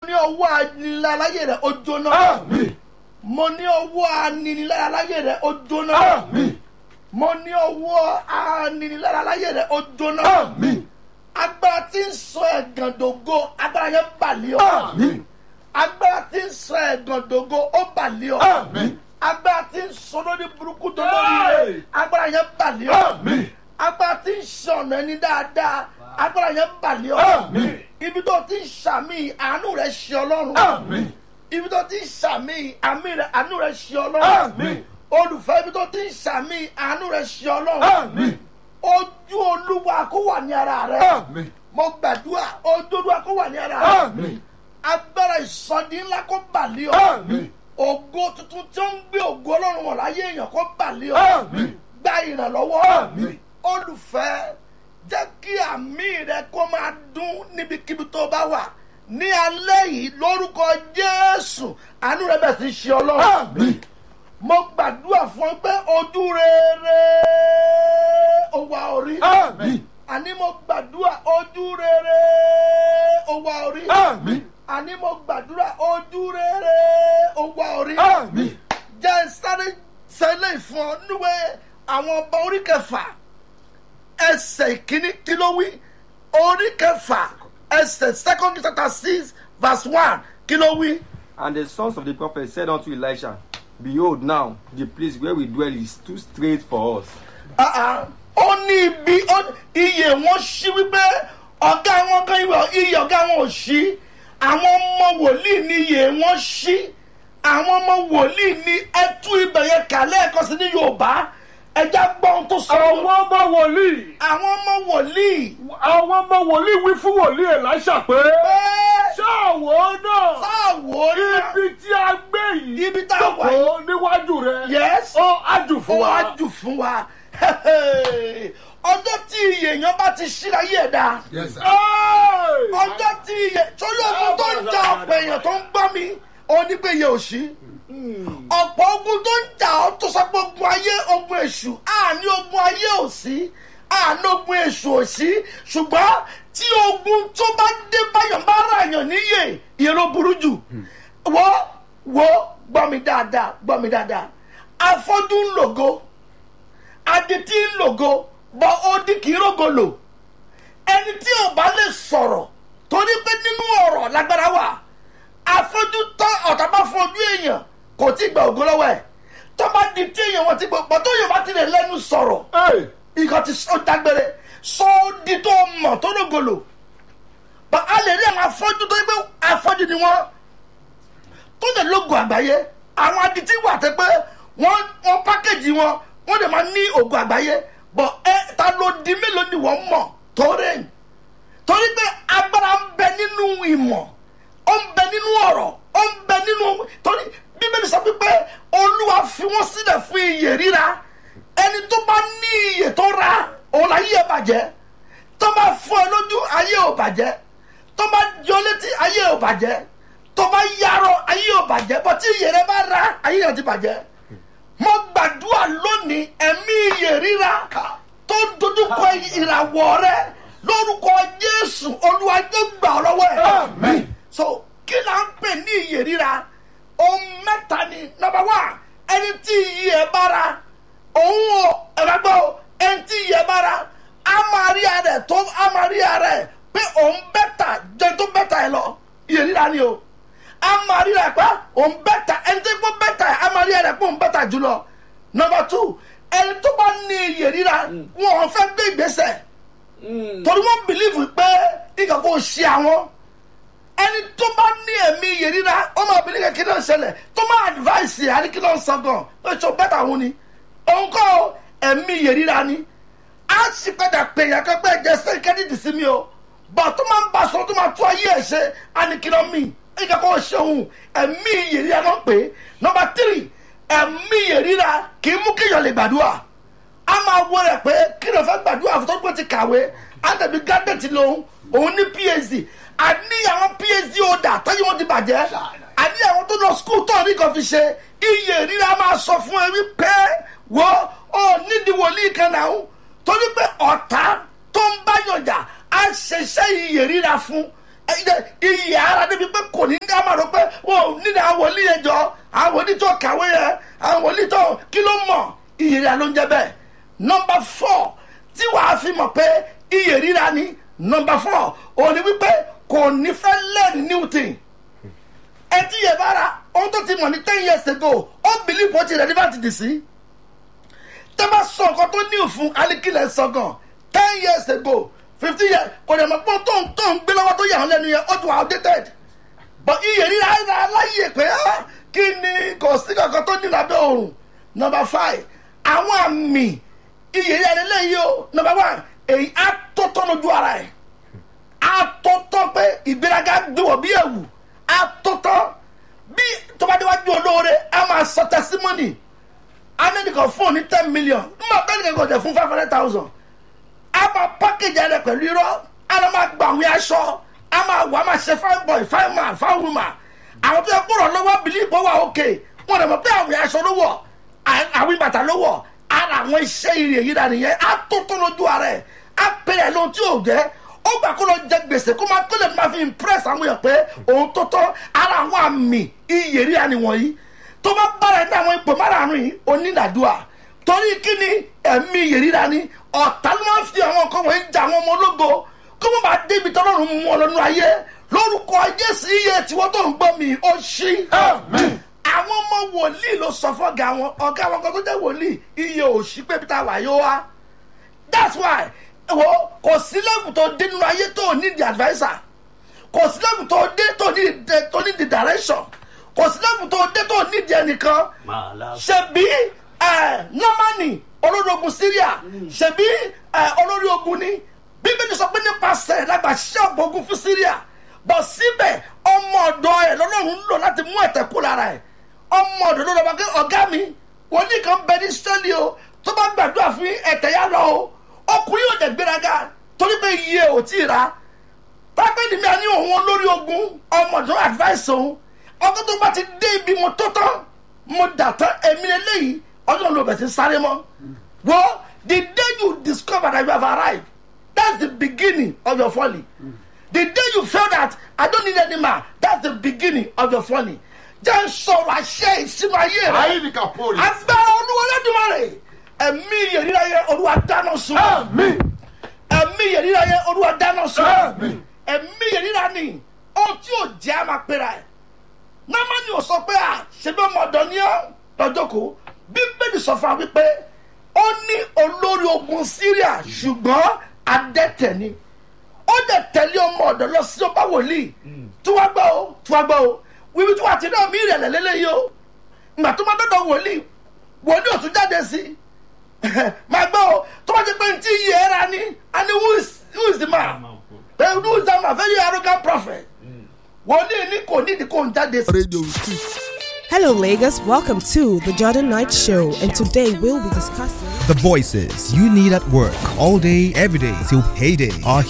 ní ọwọ́ aniláláyé rẹ̀ ó jóná Àmín. mo ní ọwọ́ aniniláláyé rẹ̀ ó jóná Àmín. mo ní ọwọ́ aniniláláyé rẹ̀ ó jóná Àmín. agbára tí ń sọ ẹ̀gàn dògo agbára yẹn bàlẹ́ ọ Àmín. agbára tí ń sọ ẹ̀gàn dògo ó bàlẹ́ ọ Àmín. agbára tí ń sọ lórí burúkú tó lórí rẹ̀ agbára yẹn bàlẹ́ ọ Àmín. agbára tí ń sọ ọ̀nà ẹni dáadáa agbára yẹn bàlẹ́ ọ Àmín. ibi tó ti ń sàmì àánú rẹ̀ ṣe ọlọ́run Àmín. ibi tó ti ń sàmì àmì rẹ̀ àánú rẹ̀ ṣe ọlọ́run Àmín. olùfẹ́ ibi tó ti ń sàmì àánú rẹ̀ ṣe ọlọ́run Àmín. ojú olúwa kó wà ní ara rẹ̀ Àmín. mo gbàdúrà ojú olúwa kó wà ní ara rẹ̀ Àmín. agbára ìsọdí ńlá kó bàlẹ́ ọ Àmín. ògo tuntun tí ó ń gbé ògo ọlọ́run wọ̀ láyé èèyàn kó bàlẹ́ ọ Àmín. gba ìrànlọ́wọ́ Àmín. olùfẹ́ jẹ́ kí àmì rẹ kó máa dún níbikíbi tó bá wà ní alẹ́ yìí lórúkọ jésù àánú rẹ bẹ̀ sí ṣe ọlọ́run Àmín. mo gbàdúrà fún ọ pé ojú rere ó wà orí Àmín. àní mo gbàdúrà ojú rere ó wà orí Àmín. àní mo gbàdúrà ojú rere ó wà orí Àmín. jẹ́ sáré sẹ́lẹ̀ fún ọ níwẹ̀ àwọn ọba orí kẹfà ẹsẹ̀ ìkíní kí ló wí orí kẹfà ẹsẹ̀ second chapter six verse one kí ló wí. And the sons of the prophet said unto Elisha, Behold, now the place where we dwell is too straight for us. Ah, ah. ó ní ibi ó- iye wọn ṣí wípé ọ̀gá wọn kan ìwé iye ọ̀gá wọn ò ṣí àwọn ọmọ wòlíì ní iye wọn ṣí àwọn ọmọ wòlíì ní ẹtú ibẹ̀ yẹn kà lẹ́ẹ̀kan sí ní yorùbá ẹja gbọ́ ohun tó sọ. àwọn ọmọ wòlíì àwọn ọmọ wòlíì. àwọn ọmọ wòlíì wí fún wòlíì Èlíṣà pé pé ṣáàwó náà sáàwò náà ibi tí a gbé yìí Ibi tá a wà yìí. jókòó níwájú rẹ Yes. ó ájù ó fún wa wá jù fún wa ọjọ́ tí iye èèyàn bá ti ṣíra yé ẹ̀dá Yes, sir. Ẹ́ẹ̀! ọjọ́ tí iye sórí ogun tó ń jà ọ̀pọ̀ èèyàn tó ń gbọ́ mi ó ní pé iye ò sí ọ̀pọ̀ ogun tó ń jà ọ́ tó sọ pé ogun ayé ogun èṣù àní ogun ayé ò sí àní ogun èṣù ò sí ṣùgbọ́n tí ogun tó bá dé báyọ̀ bá rà yàn níyè ìyẹn ló burú jù wọ́ wọ́ gbọ́ mi dáadáa gbọ́ mi dáadáa afọ́jú ń lògo adití ń lògo bọ́ odi kì í rògo lò ẹni tí ò bá lè sọ̀rọ̀ torí pé nínú ọ̀rọ̀ lágbára wà afọ́jú tọ́ ọ̀tá bá fojú èèyàn kò tí gba ògo lọ́wọ́ ẹ̀ tó bá di tí èèyàn wọn ti gbọ́ pọ̀ tó yóò bá ti lè lẹ́nu sọ̀rọ̀ Ẹ́ẹ̀! nǹkan ti sọ dágbére sọ ó di tó mọ̀ tó lógolo bá a lè rí àwọn afọ́jú tó yẹ pé afọ́jú ni wọ́n tó lè lógo àgbáyé àwọn adití wà tẹ́ pé wọ́n wọ́n pákéjì wọn wọ́n lè máa ní ògo àgbáyé bọ̀ ẹ ta ló di mélòó ni wọ́n mọ̀ tó rẹ̀yìn torí pé agbára ń bẹ nínú ìmọ̀ ó ń bẹ nínú ọ̀rọ̀ ó ń bẹ nínú torí bíbélì sọ pé olúwa fi wọ́n sílẹ̀ fún iyè ríra ẹni tó bá ní iyè tó ra òun la yí ẹ bàjẹ́ tó bá fọ́ ẹ lójú ayé ò bàjẹ́ tó bá yọ létí ayé ò bàjẹ́ tó bá yarọ ayé ò bàjẹ́ bọ́ tí iyè rẹ bá ra ayé yẹn ti bàjẹ́ mo gbàdúrà lónìí ẹ̀mí iyè ríra tó dojúkọ ìràwọ̀ rẹ lórúkọ jésù olúwa yóò gbà ọ́ lọ́wọ́ ẹ̀ Àmín. so kí là ń pè ní iyè ríra ohun mẹ́ta ni number one ẹni tí iyì ẹ̀ bára òun ò ẹ̀rọ gbọ́ o, ẹni tí iyì ẹ̀ bára a máa rí ara ẹ̀ tó a máa rí ara ẹ̀ pé òun bẹ́tà jẹ́ tó bẹ́tà ẹ̀ lọ iyè ríra ni o a máa rí ara ẹ̀ pé òun bẹ́tà ẹni tó gbọ́ bẹ́tà ẹ̀ a máa rí ara ẹ̀ pé òun bẹ́tà jùlọ number two ẹni tó bá ní iyè ríra wọn ò fẹ́ gbé ìgbésẹ̀ torí wọ́n bìlíìfù pé nǹkan kò ṣe àwọn ẹni tó bá ní ẹ̀mí iye ríra ó máa bí nígbà kí ló ń ṣẹlẹ̀ tó máa advice ẹ̀ àní kí ló ń sọ gan pé ṣo bẹ́tà òun ni òun kọ́ ẹ̀mí iye ríra ni á sì padà pè yàn kan pé ẹ̀jẹ̀ sẹ́yìn kẹ́dídì sí mi o bọ̀ tó máa ń bá sọ tó máa tó ayé ẹ̀ ṣe àní kí ló mì nǹkan kò ṣe òun ẹ̀mí iye ríra ló ń pè é nọmba tírì ẹ̀mí iye ríra kì í mú kéèyàn lè gbàdúrà a máa wọ rẹ pé kí ló fẹ́ gbàdúrà fún tó gbé ti kàwé àtẹ̀bí gádẹ́tì lòun òun ní phd àní àwọn phd ọ̀dà tẹ́yìn wọn ti bàjẹ́ àní àwọn tó lọ skul tó ní kan fi ṣe iye ríra máa sọ fún ẹ wípé wọ́n ò nídìí wòlíì kan náà torí pé ọ̀tá tó ń bá yànjà á ṣiṣẹ́ iye ríra fún iyì ara débi pé kò ní ká máa rò pé wọn ò ní àwọn wòlíì yẹn jọ àwọn wòlíì tó kàwé yẹn àwọn wòlíì tó kí ló mọ̀ iyì rírà ló ń jẹ́ bẹ́ẹ̀ nọmba four tí wàá fi mọ̀ pé iyì rírà ni nọmba four òun ni wípé kò ní fẹ́ learn new thing ẹ ti yẹ bára ohun tó ti mọ̀ ní ten years ago ó believe ó ti relevant dì sí tẹ́ bá sọ nǹkan tó ní òfun alikilẹ̀ sọ̀gàn ten years ago fifteen years kò dẹ̀ mọ̀ pé tó ń tó ń gbé lọ́wọ́ tó yà wọ́n lẹ́nu yẹn ó ti wà outdated but iye rírà ẹ̀rọ aláyè pé ah, kí ni kò sí kankan tó ní lábẹ́ òrùn number five àwọn àmì iye rírà eléyìí o number one èyí á tó tọ́ lójú ara ẹ̀ á tó tọ́ pé ìgbéraga gbéwọ̀ bí ẹ̀wù á tó tọ́ bí tó bá déwájú olóore á máa sọ testimony anẹ́nìkan fún òní ten million nígbà tẹ́nìkan kò jẹ́ fún five hundred thousand a máa package rẹ̀ pẹ̀lú irọ́ a lọ máa gba àwọn aṣọ a máa wà á máa ṣe fine boy fine man fine woman àwọn tó yẹ kó rọ̀ lọ́wọ́ bìlí ìbọn wà òkè wọn lè mọ̀ pé àwọn aṣọ ló wọ̀ àwọn ìbàtà ló wọ̀ ara àwọn iṣẹ́ ìrì èyí dà nìyẹn a tó tó lójú ara ẹ̀ a pèrè lóhun tí ò jẹ́ ó gbà kó lọ jẹ gbèsè kó máa kó lè máa fi impress àwọn èèyàn pé òun tó tọ́ ara àwọn àmì iyì rí àní wọ̀nyí tó bá bára ní àwọn ipò márààrún yìí onídàdúà torí kí ni ẹ̀mí ìyèríra ni ọ̀tá ló máa ń fi àwọn nǹkan wọ̀nyí jà àwọn ọmọ ológo kó má bàa débi tọ́lọ́run mú ọ lọ́nu ayé lórúkọ jésù iye tiwọ́ tó ń gbọ́ mi ó ṣí. àwọn ọmọ wòlíì ló sọ fọ́gà wọn ọ̀gá wọn kan tó jẹ́ wòlíì iye òṣì pé peter wà yóò wá that's why wo kò sí lẹ́bù tó dé nínú ayé tó ní the adviser kò sí lẹ́bù tó dé tó ní tó ní the direction kò sí lẹ́bù tó dé tó ní the ẹnìkan ṣebí nọ́mánì olórí ogun syria ṣebí olórí ogun ni bíbélì sọ pé nípasẹ̀ lágbà ṣiṣẹ́ ọ̀gbọ̀n ogun fún syria bọ̀ síbẹ̀ ọmọ ọ̀dọ́ ẹ̀ lọ́lọ́run ń lò láti mú ẹ̀tẹ̀ kú lára ẹ̀ ọmọ ọ̀dọ́ ló lọ́ba pé ọ̀gá mi wòlíì kan bẹ ní sẹ́lì o tó bá gbàdúrà fún ẹ̀tẹ̀ yá lọ o ọkùnrin yóò dẹ̀ gbéraga torí pé iye ò tí ì ra pápẹ́ni mi à ní òun olórí ogun ọmọ ọ̀dọ́ advice òun ọkọ tó bá ti dé ibi mo tó tán mo dà tán èmi lélẹ́yìí ọjọ́ ló bẹ̀ sí sáré mọ́ wọ́n the day you discover that you have arrived that's the beginning of your falling the day you feel that I don't need any man that's the beginning of your falling jẹ́ sọ̀rọ̀ àṣẹ ìsinmi ayé rẹ̀ ayíǹkà pòlì. agbára olúwa lẹ́dùnmọ́rẹ̀ ẹ̀mí ìyẹ̀ríra yẹ olúwa dáná sun àmín ẹ̀mí ìyẹ̀ríra yẹ olúwa dáná sun Àmín. ẹ̀mí ìyẹ̀ríra ni ohun tí ò jẹ́ àmà pera ẹ̀ námánì ò sọ pé à ṣe bí ọmọ ọ̀dọ́ ní ọ́ lọ́jọ́kọ́ bíbélì sọ fún wa wípé ó ní olórí ogun syria ṣùgbọ́n adẹ́tẹ̀ ni ó dẹ̀ tẹ̀lé ọmọ ọ̀dọ́ lọ sí ọba wòlíì tí wàá gbọ́ o tí wàá gbọ́ o wíwí tí wàá ti náà mí ìrẹ̀lẹ̀ lélẹ́yìí o ìgbà tó máa dọ́dọ̀ wòlíì wòlíì ò tún jáde sí máa gbọ́ o tó bá ti pé ntí yẹ ẹ́ ra ni and who is who is the man Eh, who is that man very arrogant prophet wòlíì ní kò nídìí kò ń jáde sí. Radio 2. Hello, Lagos. Welcome to the Jordan Knight Show, and today we'll be discussing. The voices you need at work all day, every day till payday are